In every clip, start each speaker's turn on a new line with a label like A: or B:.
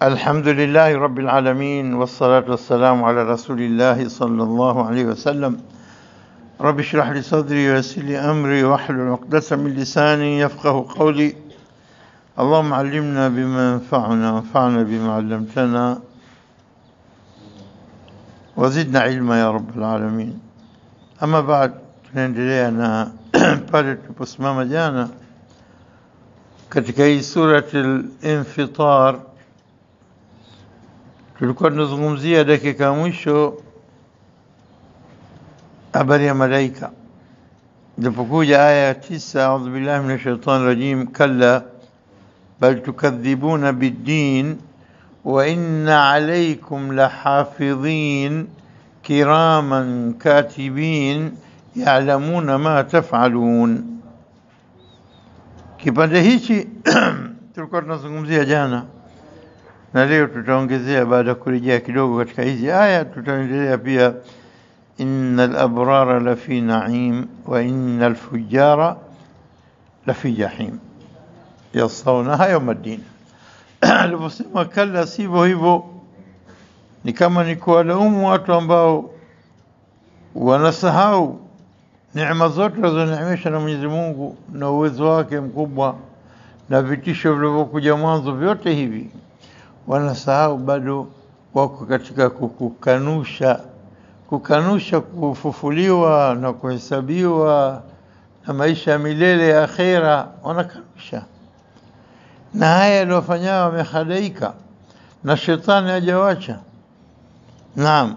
A: الحمد لله رب العالمين والصلاة والسلام على رسول الله صلى الله عليه وسلم رب اشرح لي صدري ويسر لي أمري واحلل عقدة من لساني يفقه قولي اللهم علمنا بما ينفعنا وانفعنا بما علمتنا وزدنا علما ya rabbal alamin. Ama baad, tunaendelea na pale tuliposimama jana katika hii surati al-Infitar, tulikuwa tunazungumzia dakika ya mwisho habari ya malaika, ilipokuja aya ya tisa, audhu billahi minash shaitani rajim, kalla bal tukadhibuna biddin وإن عليكم لحافظين كراما كاتبين يعلمون ما تفعلون kipande hichi tulikuwa tunazungumzia jana na leo tutaongezea baada ya kurejea kidogo katika hizi aya tutaendelea pia innal abrara lafi naim wa innal fujara lafi jahim yaslaunaha yawma ddin aliposema kalla, sivyo hivyo, ni kama ni kuwalaumu watu ambao wanasahau neema zote alizoneemesha na Mwenyezi Mungu na uwezo wake mkubwa na vitisho vilivyokuja mwanzo, vyote hivi wanasahau, bado wako katika kukanusha kukanusha kufufuliwa na kuhesabiwa na maisha ya milele ya akhera, wanakanusha na haya yaliyofanyao wamehadaika na shetani hajawacha. Naam.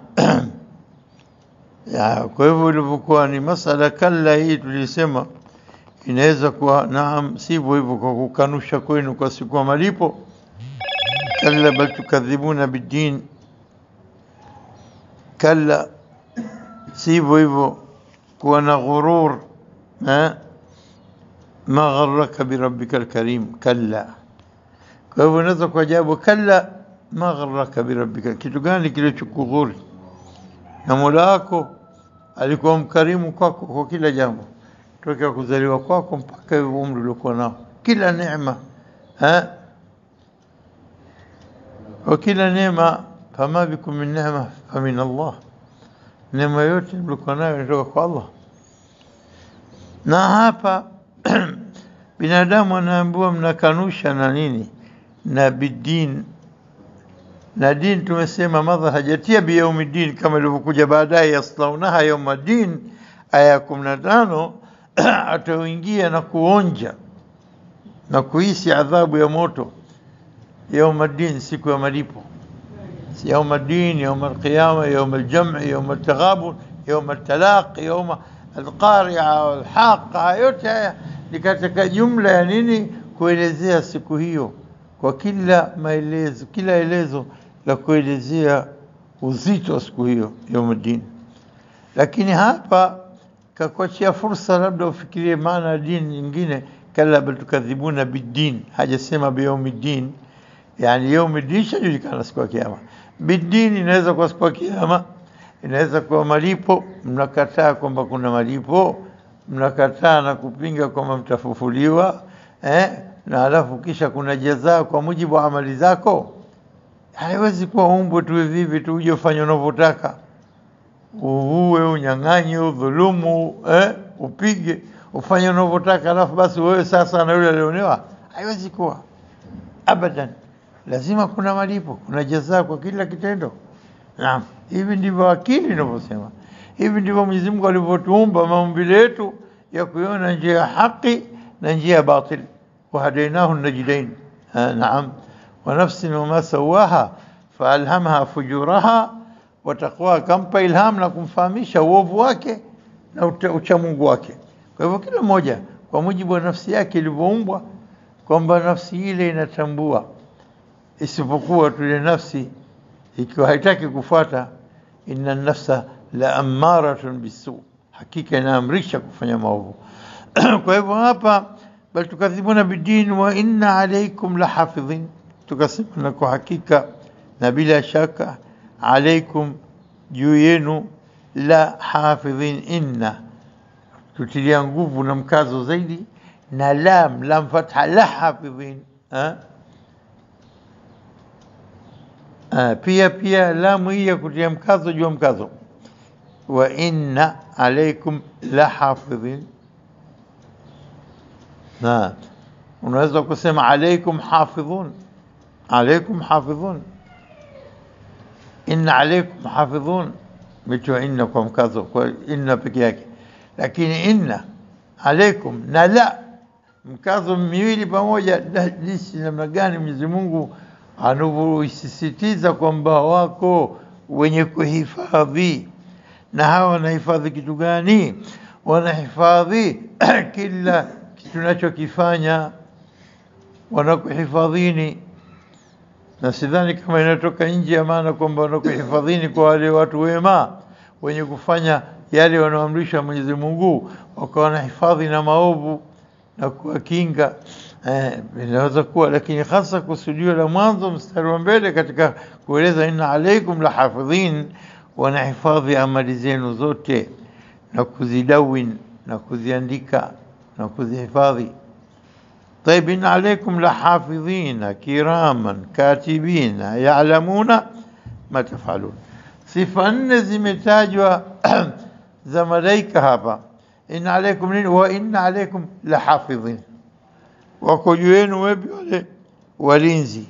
A: ya, kwa hivyo ilivyokuwa ni masala kalla hii tulisema inaweza kuwa naam, sivyo hivyo, kwa kukanusha kwenu kwa siku ya malipo. Kalla bal tukadhibuna biddin, kalla, sivyo hivyo, kuwa na ghurur eh? ma gharraka birabbika alkarim, kalla kwa hivyo unaweza kuajabu, kalla ma gharraka birabbika, kitu gani kilichokughuri na Mola wako alikuwa mkarimu kwako kwa kila jambo, tokea kuzaliwa kwako mpaka umri uliokuwa nao, kila neema ha wa kila neema, fama bikum min neema famin Allah, neema yote mlikuwa nayo inatoka kwa Allah. Na hapa binadamu anaambiwa mnakanusha na nini na bidin na din tumesema madha hajatia biyaumiddin kama ilivyokuja baadaye yaslaunaha yaumaddin aya ya kumi na tano ataingia na kuonja na kuhisi adhabu ya moto yaumaddin siku ya malipo يوم الدين يوم القيامة يوم الجمع يوم التغابن يوم التلاقي يوم القارعة والحاقة yote haya ni katika jumla ya nini kuelezea siku hiyo kwa kila maelezo, kila elezo la kuelezea uzito wa siku hiyo yaumuddin. Lakini hapa kakuachia fursa, labda ufikirie maana ya dini nyingine, kalla bal tukadhibuna biddin, hajasema biyaumiddin. Yani yaumiddin shajulikana siku ya Kiyama. Biddin inaweza kuwa siku ya Kiyama, inaweza kuwa malipo. Mnakataa kwamba kuna malipo, mnakataa na kupinga kwamba mtafufuliwa eh? na halafu kisha kuna jazaa kwa mujibu wa amali zako. Haiwezi kuwa umbwe tu hivi tu uje ufanye unavyotaka, uue, unyang'anye, udhulumu, eh? upige, ufanye unavyotaka, halafu basi wewe sasa na yule alionewa. Haiwezi kuwa abadan, lazima kuna malipo, kuna jazaa kwa kila kitendo. Naam, hivi ndivyo akili inavyosema, hivi ndivyo Mwenyezi Mungu alivyotuumba maumbile yetu ya kuiona njia ya haki na njia ya batili. وهديناه النجدين آه نعم ونفس وما سواها فألهمها فجورها وتقواها kampa ilham na kumfahamisha uovu wake na uchamungu wake. Kwa hivyo kila mmoja kwa mujibu wa nafsi yake ilivyoumbwa, kwamba nafsi ile inatambua, isipokuwa tu ile nafsi ikiwa haitaki kufuata, inna nafsa la ammaratun bisu, hakika inaamrisha kufanya maovu. Kwa hivyo hapa bal tukadhibuna biddin wa inna alaykum lahafidhin, tukasema na kwa hakika na bila shaka alaikum juu yenu la hafidhin, inna tutilia nguvu na mkazo zaidi na lam lam fatha la hafidhin ha? Ah, pia pia lamu hii ya kutia mkazo jua mkazo wa inna alaikum la hafidhin na unaweza kusema alaikum hafidhun alaikum hafidhun inna alaikum hafidhun mitiwa inna kwa mkazo kwa inna peke yake lakini inna alaikum na la mkazo miwili pamoja da- jinsi namna gani Mwenyezi Mungu anavyoisisitiza kwamba wako wenye kuhifadhi na hawa wanahifadhi kitu gani? Wanahifadhi kila tunachokifanya, wanakuhifadhini, na sidhani kama inatoka nje ya maana kwamba wanakuhifadhini kwa wale watu wema wenye kufanya yale wanaoamrishwa Mwenyezi Mungu, wakawa wanahifadhi na maovu na kuwakinga eh, inaweza kuwa, lakini hasa kusudio la mwanzo mstari wa mbele katika kueleza inna alaikum la hafidhin, wanahifadhi amali zenu zote na kuzidawin na kuziandika na kuzihifadhi. طيب إن عليكم لحافظين كراما كاتبين يعلمون ما تفعلون sifa nne zimetajwa za malaika hapa inna alaikum nini wa inna alaikum lahafidhin wako juu yenu wepi wale walinzi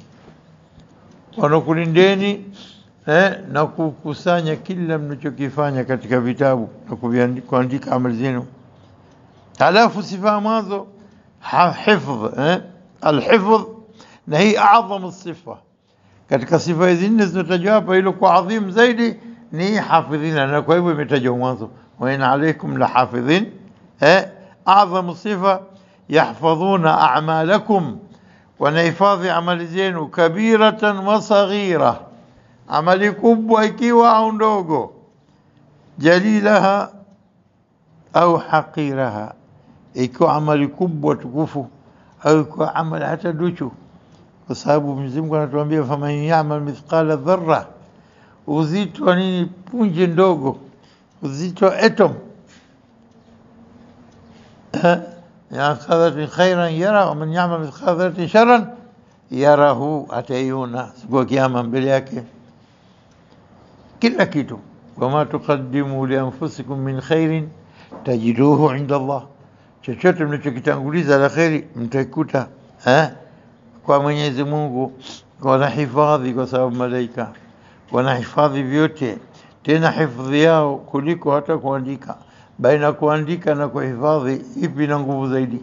A: wanakulindeni eh, na kukusanya kila mnachokifanya katika vitabu na kuviandi- kuandika amali zenu halafu sifa ya mwanzo ha- hifdh eh, alhifdh na hii adhamu sifa katika sifa hizi nne zinatajwa hapa, hilo kwa adhim zaidi ni hafidhina, na kwa hivyo imetajwa mwanzo, wa in alaikum la hafidhin. Eh, adhamu sifa yahfadhuna a'malakum, wanahifadhi amali zenu, kabiratan wa saghira, amali kubwa ikiwa au ndogo, jalilaha au haqiraha, ikiwa amali kubwa tukufu au ikiwa amali hata duchu kwa sababu Mwenyezi Mungu anatuambia faman yamal mithqala dharra, uzito wa nini? Punje ndogo, uzito wa atom Eh, mithqala khairan yara wa man yamal mithqala dharratin sharran yarahu, ataiona siku ya Kiyama mbele yake kila kitu. wama tuqaddimu li anfusikum min khairin tajiduhu inda Allah, chochote mnachokitanguliza la kheri mtaikuta eh? kwa Mwenyezi Mungu wanahifadhi, kwa sababu malaika wanahifadhi vyote, tena hifadhi yao kuliko hata kuandika. Baina kuandika na kuhifadhi, ipi na nguvu zaidi?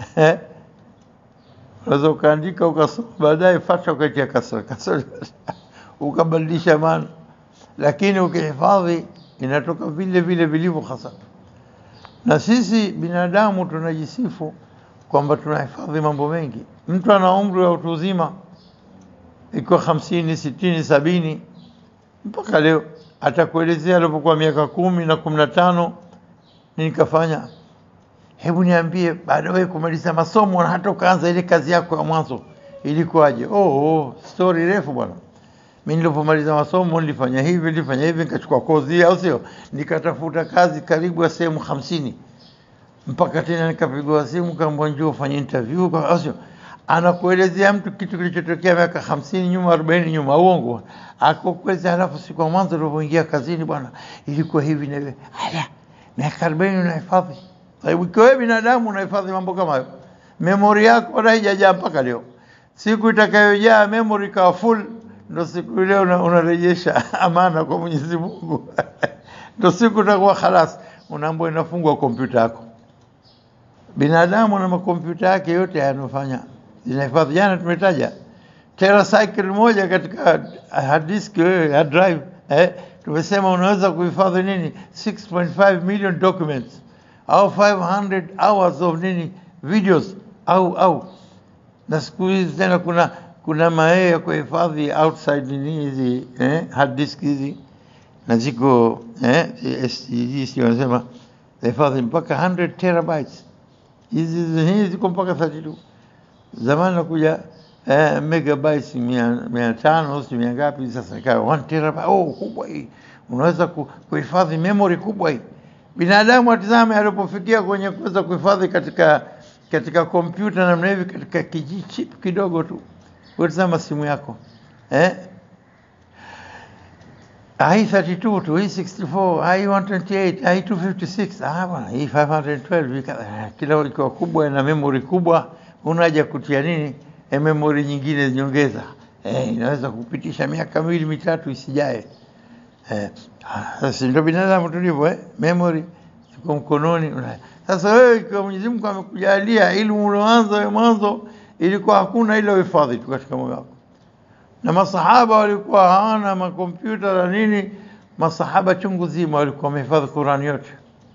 A: Unaweza ukaandika ukasoma, baadaye fatha ukaitia kasra kasra, ukabadilisha maana, lakini ukihifadhi inatoka vile vile vilivyo hasa. Na sisi binadamu tunajisifu kwamba tunahifadhi mambo mengi. Mtu ana umri wa utu uzima ikiwa hamsini, sitini, sabini mpaka leo atakuelezea alipokuwa miaka kumi na kumi na tano nini kafanya. Hebu niambie, baada wewe kumaliza masomo na hata ukaanza ile kazi yako ya mwanzo ilikuwaje? Oh, oh, story refu bwana. Mimi nilipomaliza masomo nilifanya hivi, nilifanya hivi, nikachukua kozi, au sio? Nikatafuta kazi karibu ya sehemu hamsini mpaka tena nikapigwa simu kaambwa njoo ufanye interview kwa asio anakuelezea mtu kitu kilichotokea miaka hamsini nyuma arobaini nyuma uongo akokueleza halafu siku ya mwanzo ulivyoingia kazini bwana ilikuwa hivi na hivi haya miaka arobaini unahifadhi sababu ikiwa wewe binadamu unahifadhi mambo kama hayo memori yako wala haijajaa mpaka leo siku itakayojaa memory ikawa full ndo siku ile una- unarejesha amana kwa Mwenyezi Mungu ndo siku utakuwa khalas unaambiwa inafungwa kompyuta yako binadamu na makompyuta yake yote yanofanya zinahifadhi. Jana tumetaja teracycle moja katika hard disk wewe, hard drive eh, tumesema unaweza kuhifadhi nini 6.5 million documents au 500 hours of nini videos au au na siku hizi tena kuna kuna mayee ya kuhifadhi outside nini hizi eh, hard disk hizi na ziko eh, SSD sio wanasema hifadhi mpaka 100 terabytes hizi hizi ziko mpaka 32 zamani nakuja eh, megabytes mia, mia tano si mia ngapi sasa ikawa 1 terabyte oh kubwa hii unaweza ku- kuhifadhi memory kubwa hii binadamu atizame alipofikia kwenye kuweza kuhifadhi katika katika kompyuta namna hivi katika kijichip kidogo tu utazama simu yako eh I32 tu hii 64 I128 I256 ah bwana hii 512 ika- kila ikiwa kubwa na memory kubwa unaja kutia nini e memory nyingine nyongeza eh, inaweza kupitisha miaka miwili mitatu isijae eh, ah, si ndio binadamu tulivyo eh? memory iko mkononi una- sasa wewe ikiwa Mwenyezi Mungu amekujalia elimu ulioanza wewe mwanzo ilikuwa hakuna ile uhifadhi tu katika moyo wako na masahaba walikuwa hawana makompyuta na nini, masahaba chungu zima walikuwa wamehifadhi Qurani yote.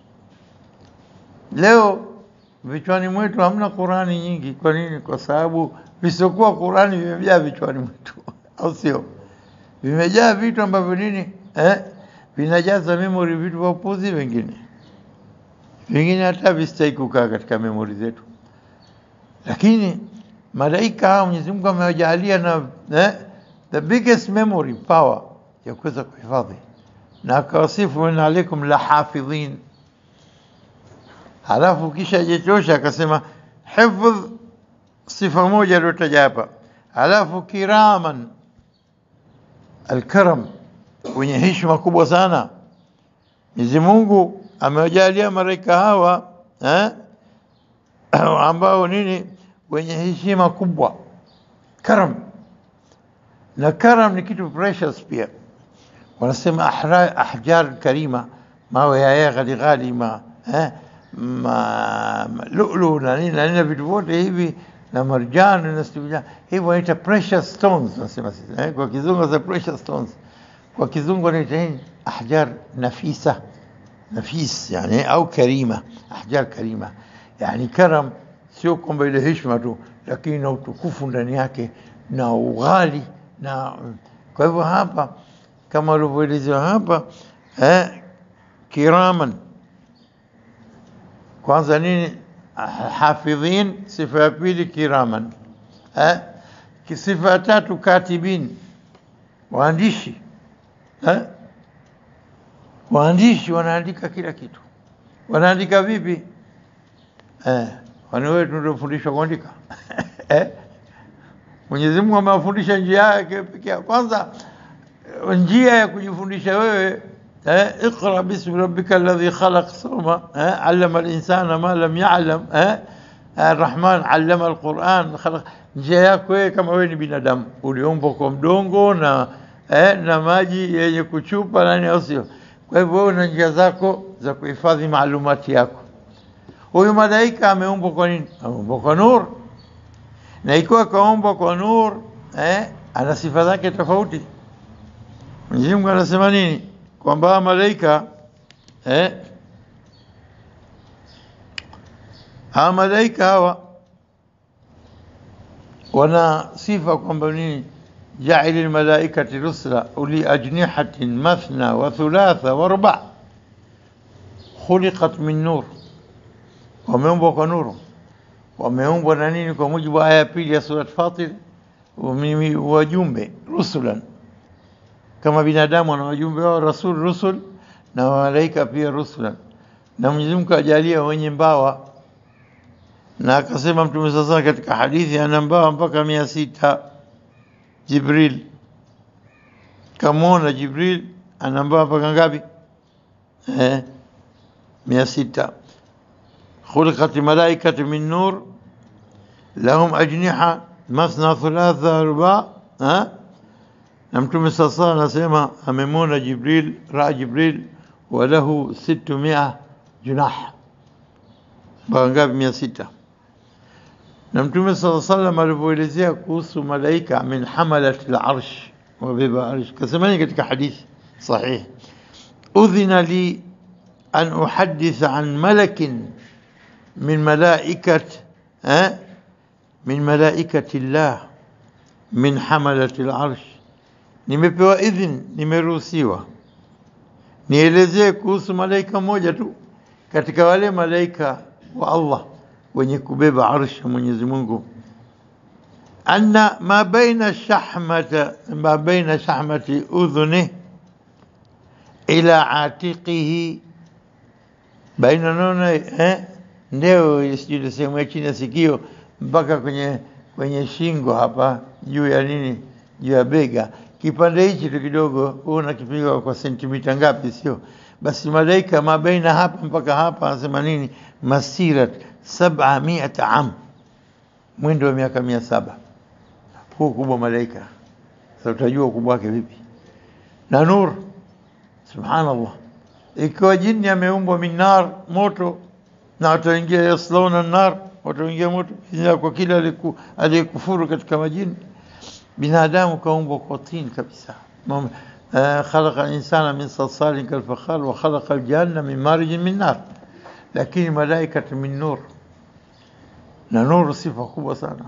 A: Leo vichwani mwetu hamna Qurani nyingi. Kwa nini? Kwa sababu visiokuwa Qurani vimejaa vichwani mwetu, au sio? Vimejaa vitu ambavyo nini eh, vinajaza memory, vitu vya upuzi, vingine vingine hata vistahiki kukaa katika memory zetu lakini malaika hao Mwenyezi Mungu amewajalia na eh, the biggest memory power ya kuweza kuhifadhi, na akawasifu inna alaikum la hafidhin. Halafu kisha jitosha akasema hifdh, sifa moja aliyotaja hapa, halafu kiraman, alkaram, wenye heshima kubwa sana. Mwenyezi Mungu amewajalia malaika hawa eh, ambao nini wenye heshima kubwa karam na karam ni kitu precious pia wanasema ahra- ahjar karima mawe haya ghali ghali ma, eh, ma, ma lulu na nini na nini na vitu vyote hivi na marjan na stibjan hivi wanaita precious stones wanasema sisi eh, kwa kizungu za precious stones kwa kizungu wanaita nini ahjar nafisa nafis yani au karima ahjar karima yani karam sio kwamba ile heshima tu lakini na utukufu ndani yake na ughali na kwa hivyo hapa kama walivyoelezewa hapa eh, kiraman kwanza nini hafidhin sifa ya pili kiraman eh, ki- sifa ya tatu katibin waandishi eh, waandishi wanaandika kila kitu wanaandika vipi eh, kwani wewe tunafundishwa kuandika eh? Mwenyezi Mungu amewafundisha njia yake pekee yake. Kwanza eh, njia ya kujifundisha wewe eh, iqra bismi rabbika alladhi khalaq soma eh, allama al-insana ma lam ya'lam eh, Ar-Rahman allama al-Quran khalaq. Njia yako wewe kama wewe ni binadamu uliumbwa kwa mdongo na eh, na maji yenye kuchupa nani au sio? Kwa hivyo wewe una njia zako za kuhifadhi maalumati yako. Huyu malaika ameumbwa kwa nini? Ameumbwa kwa nur, na ikiwa kaumbwa kwa nur eh, ana sifa zake tofauti. Mwenyezi Mungu anasema nini? Kwamba hawa malaika eh, hawa malaika hawa wana sifa kwamba nini? jaili lmalaikati rusula uli ajnihatin mathna wa thulatha wa ruba khuliqat min nur wameumbwa kwa nuru, wameumbwa na nini? Kwa mujibu wa aya ya pili ya surat Fatir, mimi wajumbe rusulan, kama binadamu wana wajumbe wao rasul rusul, na malaika pia rusulan. Na Mwenyezi Mungu ajalia wenye mbawa, na akasema Mtume sasa katika hadithi, ana mbawa mpaka mia sita. Jibril kamwona Jibril ana mbawa mpaka ngapi? Eh, mia sita. خلقت الملائكة من نور لهم أجنحة مثنى ثلاثة أرباع ها نمتم الصلاة نسمى أممون جبريل رأى جبريل وله ستمائة جناح بانقاب مئة ستة نمتم صلى الله عليه وسلم alivyoelezea kuhusu malaika min hamalat al-arsh wabeba arsh kasemani katika hadith sahih udhina li an uhaddith an malakin من ملائكة ها من ملائكة الله من حملة العرش nimepewa idhin nimeruhusiwa nielezee kuhusu malaika mmoja tu katika wale malaika wa Allah wenye kubeba arshi ya Mwenyezi Mungu anna ma baina shahmata ma baina shahmati udhuni ila atiqihi baina nona eh ndeo sijui sehemu ya chini ya sikio mpaka kwenye kwenye shingo hapa juu ya nini, juu ya bega, kipande hichi tu kidogo, wewe unakipiga kwa sentimita ngapi? Sio basi, malaika mabaina hapa mpaka hapa, anasema nini? Masirat sab'a mi'ata am, mwendo wa miaka mia saba. Huu kubwa malaika, sasa utajua ukubwa wake vipi? Na nur, subhanallah, ikiwa jini ameumbwa min nar, moto, na wataingia yaslauna nar, wataingia moto kwa kila aliku- aliyekufuru katika majini binadamu kaumbwa kwa tin kabisa Mom- eh, khalaqa linsana min salsalin kalfakhar wa khalaqa aljanna min marijin min nar, lakini malaikatu min nur, na nuru sifa kubwa sana.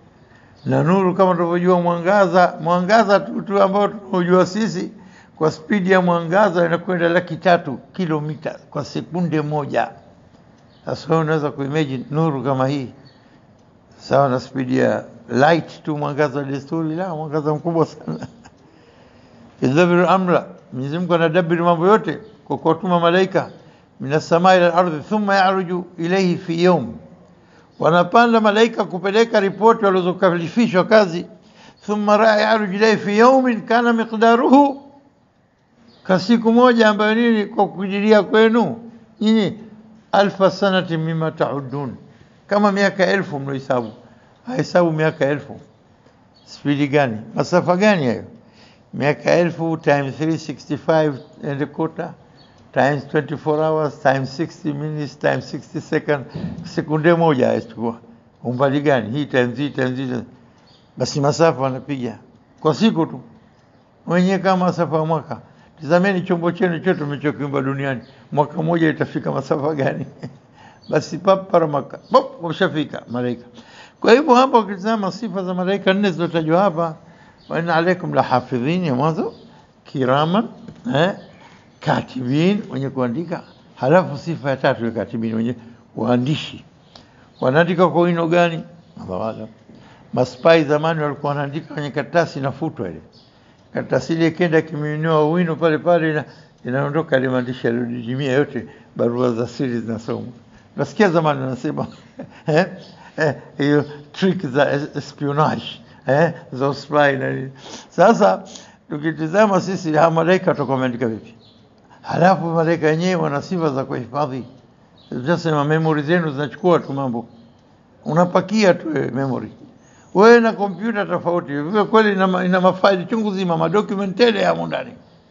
A: Na nuru kama tunavyojua mwangaza, mwangaza tu tu ambao tunaojua sisi kwa spidi ya mwangaza inakwenda laki tatu kilomita kwa sekunde moja. Sasa wewe unaweza kuimagine nuru kama hii sawa na spidi ya light tu, mwangaza wa desturi, la mwangaza mkubwa sana. Yudabbiru amra, Mwenyezi Mungu anadabiri mambo yote kwa kuwatuma malaika minas samai ila ardhi, thumma yaruju ilayhi fi yawm, wanapanda malaika kupeleka ripoti walizokalifishwa kazi. Thumma raa yaruju ilayhi fi yawmin kana miqdaruhu, ka siku moja ambayo nini, kwa kujiria kwenu nyinyi, alfa sanati mima taudun, kama miaka elfu mnahesabu. Hahesabu miaka elfu, spidi gani? Masafa gani hayo? miaka elfu times 365 and a quarter times 24 hours times 60 minutes times 60 second, sekunde moja haichukua umbali gani? Hii times hii times hii, basi masafa wanapiga kwa siku tu, wenyewe kama masafa ya mwaka. Tizameni chombo chenu chote mlichokiumba duniani, mwaka mmoja itafika masafa gani? basi paparamaka pop, wameshafika malaika. Kwa hivyo hapa ukitizama sifa za malaika nne zilizotajwa hapa wa inna alaikum la hafidhin ya mwanzo kiraman eh, katibin wenye kuandika. Halafu sifa ya tatu ya katibin wenye waandishi. Wanaandika kwa wino gani? Allahu aalam. Maspai zamani walikuwa wanaandika kwenye karatasi inafutwa ile karatasi ile, kenda kimiminiwa wino pale pale, ina, inaondoka ile maandishi yaliyodidimia yote, barua za siri zinasomwa. Nasikia zamani wanasema eh, eh, hiyo trick za espionage eh, za spy na nini. Sasa tukitizama sisi hawa malaika watakuwa wameandika vipi? Halafu malaika wenyewe wana sifa za kuhifadhi. Tunasema memory zenu zinachukua tu mambo, unapakia tu wewe memory wewe na kompyuta tofauti. Vile kweli ina, ma- ina mafaili chungu zima, madocument tele yamo ndani,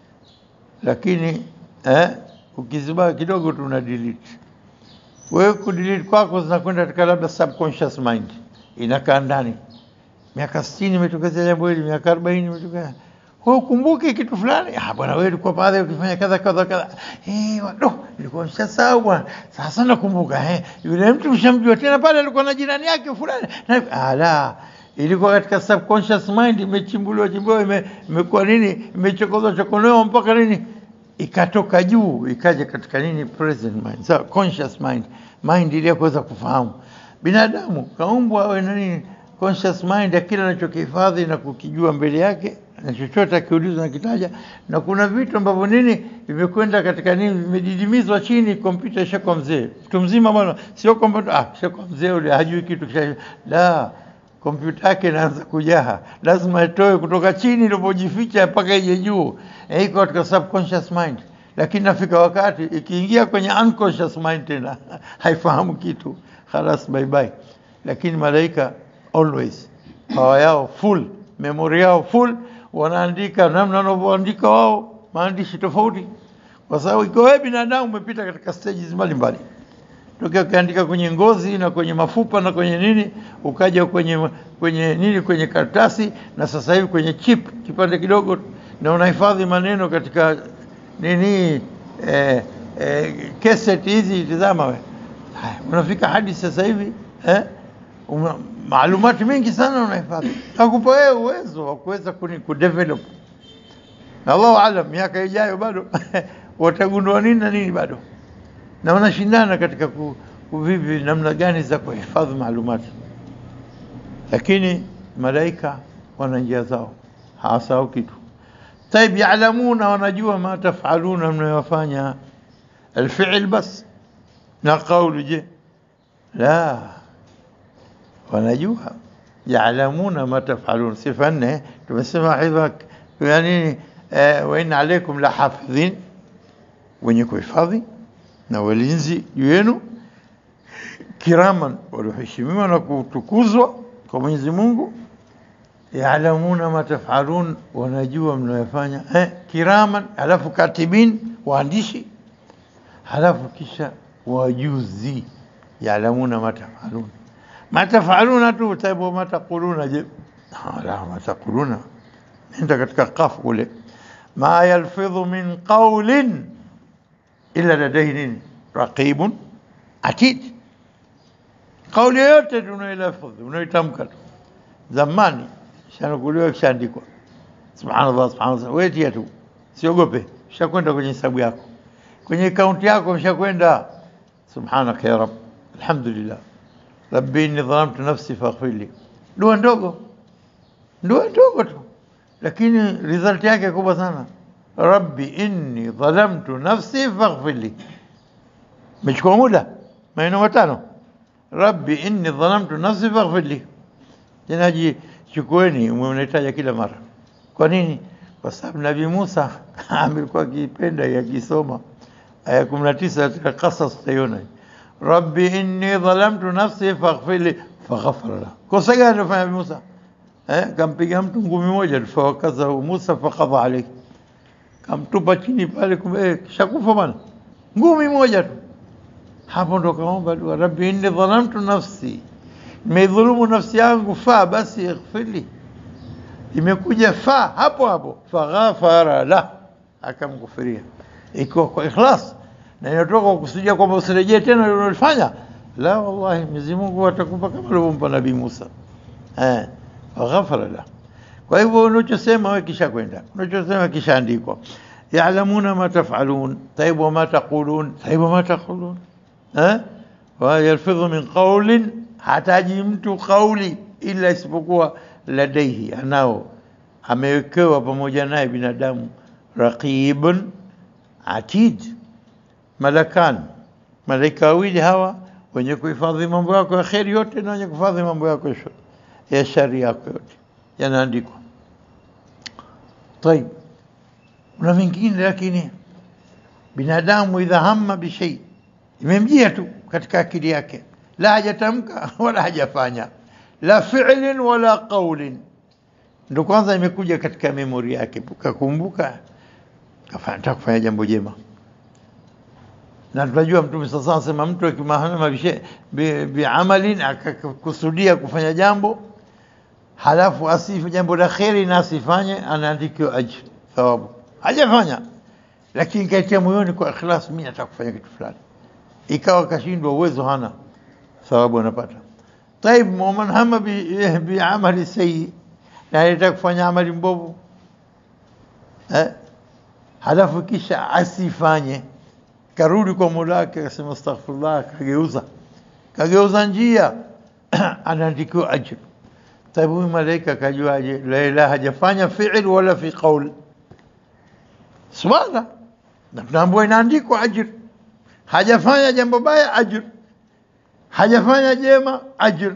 A: lakini eh, ukiziba kidogo tu una delete. Wewe kudelete kwako zinakwenda katika labda subconscious mind, inakaa ndani miaka 60 imetokezea jambo hili, miaka 40 imetokea. Wewe ukumbuke kitu fulani, ah bwana, wewe ulikuwa pale ukifanya kadha kadha kadha, eh wado, nilikuwa nimeshasahau bwana, sasa nakumbuka. Eh, yule mtu mshamjua tena pale, alikuwa na jirani yake fulani, na ala, ilikuwa katika subconscious mind, imechimbuliwa chimbuliwa, ime- imekuwa nini, imechokozwa chokolewa mpaka nini, ikatoka juu, ikaja katika nini, present mind, so conscious mind, mind ile ya kuweza kufahamu. Binadamu kaumbwa awe na nini conscious mind ya kile anachokihifadhi na kukijua mbele yake, na chochote akiulizwa nakitaja, na kuna vitu ambavyo nini vimekwenda katika nini, vimedidimizwa chini. Kompyuta ishakuwa mzee, mtu mzima bwana, sio kwamba ah, ishakuwa mzee ule hajui kitu kisha, la kompyuta yake inaanza kujaha, lazima itoe kutoka chini ilipojificha mpaka ije juu, Eh, iko katika subconscious mind, lakini nafika wakati ikiingia kwenye unconscious mind tena haifahamu kitu, khalas, bye bye. Lakini malaika always power yao full, memory yao full, wanaandika namna wanavyoandika wao, maandishi tofauti, kwa sababu ikiwa wewe binadamu umepita katika stages mbalimbali tokea ukiandika kwenye ngozi na kwenye mafupa na kwenye nini, ukaja kwenye kwenye nini, kwenye karatasi, na sasa hivi kwenye chip, kipande kidogo, na unahifadhi maneno katika nini, eh, eh, cassette hizi. Tizama we, haya, unafika hadi sasa hivi eh, una, maalumati mengi sana unahifadhi, nakupa wewe uwezo wa kuweza kuni- kudevelop na Allahu alam, miaka ijayo bado watagundua nini na nini bado na wanashindana katika ku- kuvivi namna gani za kuhifadhi maalumati, lakini malaika wana njia zao, hawasahau kitu. Taib, yaalamuna, wanajua ma tafaluna, mnayofanya alfiil bas na qaulu. Je, la, wanajua yaalamuna ma tafalun. Sifa nne tumesema hivyo yani eh, wa inna alaikum la hafidhin, wenye kuhifadhi na walinzi juu yenu, kiraman, walioheshimiwa na kutukuzwa kwa Mwenyezi Mungu, yaalamuna ma tafalun, wanajua mnayofanya. Eh, kiraman, halafu katibin, waandishi, halafu kisha wajuzi, yaalamuna ma tafalun. Ma tafaluna tu taibu, ma taquluna je? Ah, la, ma taquluna nenda katika kafu kule, ma yalfidhu min qawlin illa ladaihi nini raqibun atid. Kauli yoyote tunailafudhi unaitamka tu, zamani shanukuliwa kishaandikwa, subhanallah subhanallah, wewe tia tu, siogope, shakwenda kwenye hesabu yako, kwenye akaunti yako mshakwenda. Subhanaka ya rab, alhamdulillah, rabbi inni dhalamtu nafsi faghfir li. Dua ndogo, dua ndogo tu, lakini result yake kubwa sana. Rabbi inni dhalamtu nafsi faghfir li, mechukua muda maneno matano. Rabbi inni dhalamtu nafsi faghfir li. Tena jichukueni, mnahitaja kila mara. Kwa nini? Kwa sababu Nabii Musa amekuwa akipenda yakisoma aya kumi na tisa katika Qasas, utaiona rabbi inni dhalamtu nafsi faghfir li, faghafara lahu. Kosa gani alifanya Nabii Musa? Eh, kampiga mtu ngumi moja tu, fawakazahu Musa faqadha alayhi, kamtupa chini pale, kumbe eh, kishakufa bana, ngumi moja tu. Hapo ndo kaomba dua, rabbi inni dhalamtu nafsi, nimeidhulumu nafsi yangu, fa basi ighfirli. Imekuja fa hapo hapo, faghafara la, akamghufiria, ikiwa kwa ikhlas na inatoka kwa kusudia kwamba usirejee tena ulilofanya. La, wallahi Mwenyezi Mungu atakupa kama alivyompa Nabii Musa eh, faghafara la. Kwa hivyo unachosema wewe kisha kwenda, unachosema kishaandikwa. Ya'lamuna ma taf'alun, tayib wa ma taqulun, tayib wa ma taqulun eh, wa yalfidhu min qawlin, hataji mtu kauli ila isipokuwa ladaihi, anao amewekewa pamoja naye binadamu raqibun atid, malakan, malaika wawili hawa wenye kuhifadhi mambo yako ya kheri yote na wenye kuhifadhi mambo yako ya shari ya shari yako yote yanaandikwa. Tayib, kuna mengine lakini binadamu idha hamma bishai, imemjia tu katika akili yake, la hajatamka wala hajafanya, la fi'lin wala qaulin, ndo kwanza imekuja katika memori yake, kakumbuka nataka kufanya jambo jema na tunajua Mtume sasa anasema mtu akimahama biamalin akakusudia kufanya jambo halafu asifu jambo la kheri na asifanye, anaandikiwa ajr thawabu. Hajafanya lakini kaitia moyoni kwa ikhlas, mimi nataka kufanya kitu fulani, ikawa kashindwa, uwezo hana, thawabu anapata. Taib, waman hama biamali bi sayyi, na anataka kufanya amali mbovu eh, halafu kisha asifanye karudi kwa Mola wake akasema astaghfirullah, kageuza kageuza njia anaandikiwa ajr. Taibu huyu malaika kajuaje? La ilaha hajafanya fi'l wala fi qaul, subhana, na tunaambiwa inaandikwa ajr. Hajafanya jambo baya, ajr. Hajafanya jema, ajr.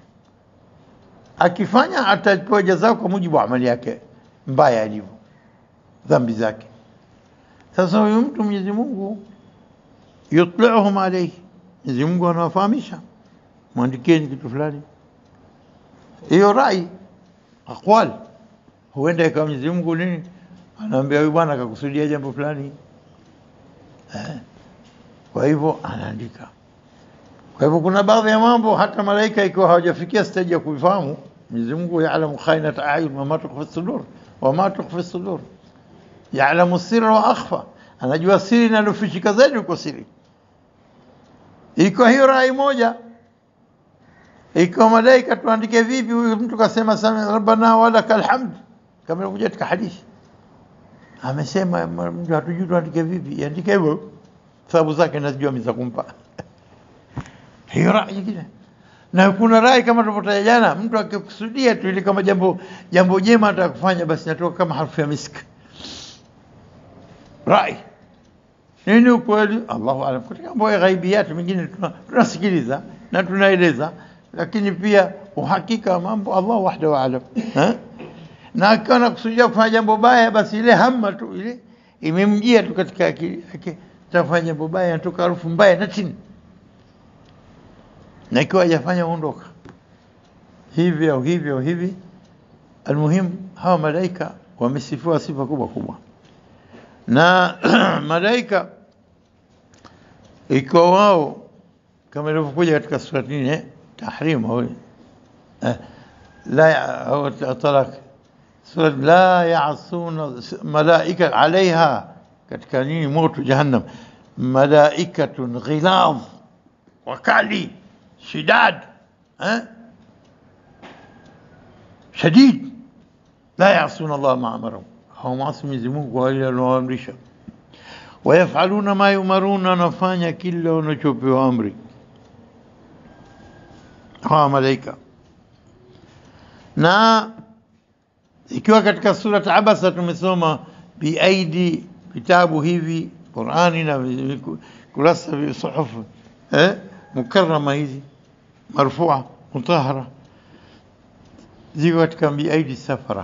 A: Akifanya atapewa jazao kwa mujibu wa amali yake mbaya alivyo, dhambi zake. Sasa huyu mtu Mwenyezi Mungu yutliuhum alayhi, Mwenyezi Mungu anawafahamisha, mwandikieni kitu fulani. Hiyo rai aqwal, huenda ikawa Mwenyezi Mungu nini anaambia huyu bwana akakusudia jambo fulani eh. Kwa hivyo anaandika. Kwa hivyo kuna baadhi ya mambo hata malaika ikiwa hawajafikia stage ya kuifahamu, Mwenyezi Mungu yaalamu khainata ayun wama tukhfi sudur wama tukhfi sudur yaalamu sirra wa akhfa, anajua siri inalofichika zaidi uko siri. Iko hiyo rai moja, iko malaika tuandike vipi? Huyu mtu kasema sana rabbana walakal hamd, kama ilikuja katika hadithi amesema, mtu hatujui tuandike vipi, andike hivyo, sababu zake nazijua mimi za kumpa hiyo rai nyingine. Na kuna rai kama tulivyotaja jana, mtu akikusudia tu ili kama jambo jambo jema atakufanya, basi natoka kama harufu ya miski rai nini ukweli, Allahu alam. Katika mambo ya ghaibiyati mengine tunasikiliza na tunaeleza, lakini pia uhakika wa mambo Allah wahdahu alam. na akiwa anakusudia kufanya jambo baya, basi ile hamma tu ile imemjia tu katika akili yake, tafanya jambo baya, anatoka harufu mbaya na chini, na ikiwa hajafanya ondoka hivi au hivi au hivi. Almuhimu, hawa malaika wamesifiwa sifa kubwa kubwa, na malaika ikiwa wao kama ilivyokuja katika sura nne tahrim au eh, la au talak sura la yasuna malaika alaiha katika nini moto jahannam malaikatun ghilaz wakali shidad eh shadid la yasuna Allah ma amarahum hawamwasi Mwenyezi Mungu kwa ile aloamrisha wayafaluna ma yumaruna wanafanya kila wanachopewa amri hawa malaika na ikiwa katika surat Abasa tumesoma biaidi vitabu hivi Qurani na kurasa vya suhufu eh, mukarrama hizi marfua mutahara ziko katika biaidi safara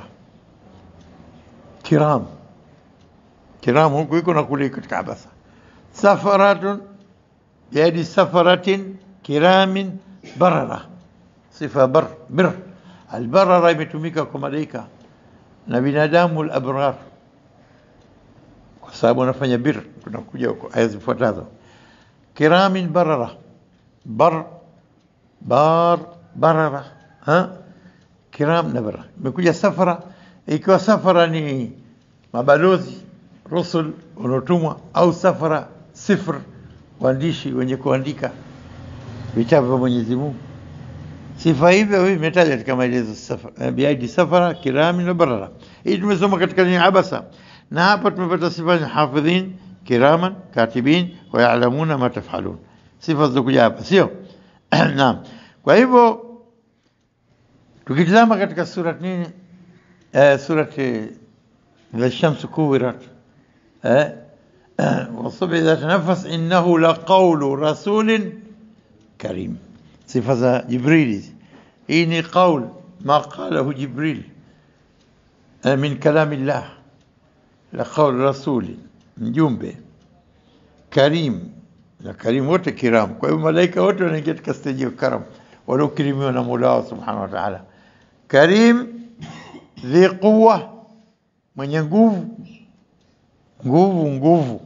A: kiram kiram huku iko na kule katika Abasa safaratun biaidi safaratin kiramin barara sifa bar bir albarara imetumika kwa malaika na binadamu al-abrar kwa sababu wanafanya bir tunakuja huko aya zifuatazo kiramin barara bar bar barara ha kiram na barara imekuja safara ikiwa safara ni mabalozi rusul wanaotumwa au safara sifr waandishi wenye kuandika vitabu vya Mwenyezi Mungu sifa hivyo hivi imetaja katika maelezo safara biaidi safara kirami na barara hii tumesoma katika ni abasa na hapa tumepata sifa ya hafidhin kiraman katibin wa ya'lamuna ma taf'alun sifa zilizokuja hapa sio naam kwa hivyo tukitazama katika surat nini eh, surat الشمس كورت eh والصبح إذا تنفس إنه لقول رسول كريم صفة جبريل إني قول ما قاله جبريل من كلام الله لقول رسول mjumbe karim na karim wote kiram kwa hiyo malaika wote wanaingia katika stage ya karam waliokirimiwa na Mola wao subhanahu wa ta'ala karim dhi quwa mwenye nguvu nguvu nguvu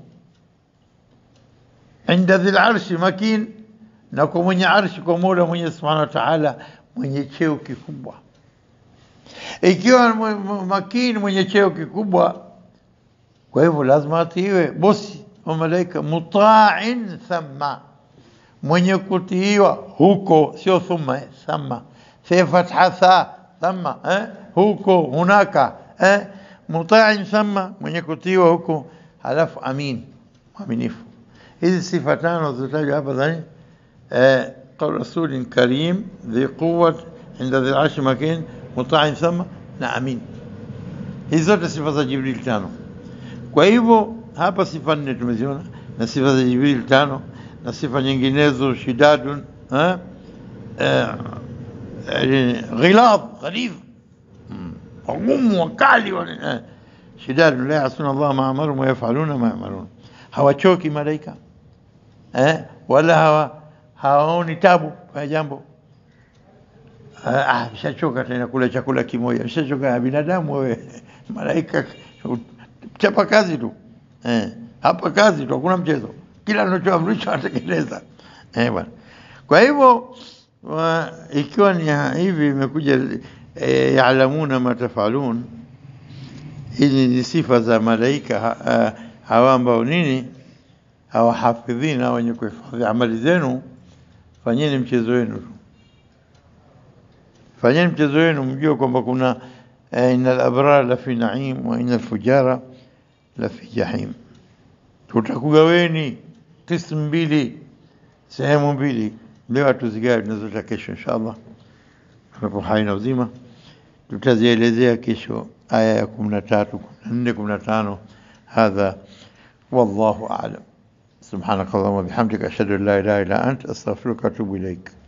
A: inda dhil arshi makin na kwa mwenye arshi kwa Mola mwenye subhanahu wa ta'ala mwenye cheo kikubwa ikiwa makini mwenye cheo kikubwa kwa hivyo lazima atiiwe bosi wa malaika muta'in thamma mwenye kutiiwa huko sio thumma thamma fi fatha tha thamma eh huko hunaka eh muta'in thamma mwenye kutiiwa huko halafu amin mwaminifu hizi sifa tano zilizotajwa hapa dhani eh قول رسول كريم ذي قوة عند ذي العرش مكين مطاع ثم na amin hizi zote sifa za Jibril tano kwa hivyo hapa sifa nne tumeziona na sifa za Jibril tano na sifa nyinginezo shidadun eh ghilad ghalidh wagumu wakali shidadun la yasuna Allah ma amarum wa yafaluna ma yamarun hawachoki malaika eh wala hawa hawaoni tabu kwa jambo ah vishachoka tena kula chakula kimoja vishachoka binadamu wewe malaika chapa kazi tu eh hapa kazi tu hakuna mchezo kila anachoamrishwa atekeleza eh bwana kwa hivyo ikiwa ni hivi imekuja e, yaalamuna ma tafalun hizi ni sifa za malaika ha, hawa ambao nini hawa hafidhina wenye kuhifadhi amali zenu fanyeni mchezo wenu tu fanyeni mchezo wenu mjue kwamba kuna inal abrar la fi naim wa inal fujara la fi jahim tutakugaweni kismu mbili sehemu mbili leo hatuzigawe tunazota kesho inshallah tunapo hai na uzima tutazielezea kesho aya ya 13 14 15 hadha wallahu a'lam سبحانك اللهم وبحمدك أشهد أن لا إله إلا أنت أستغفرك وأتوب إليك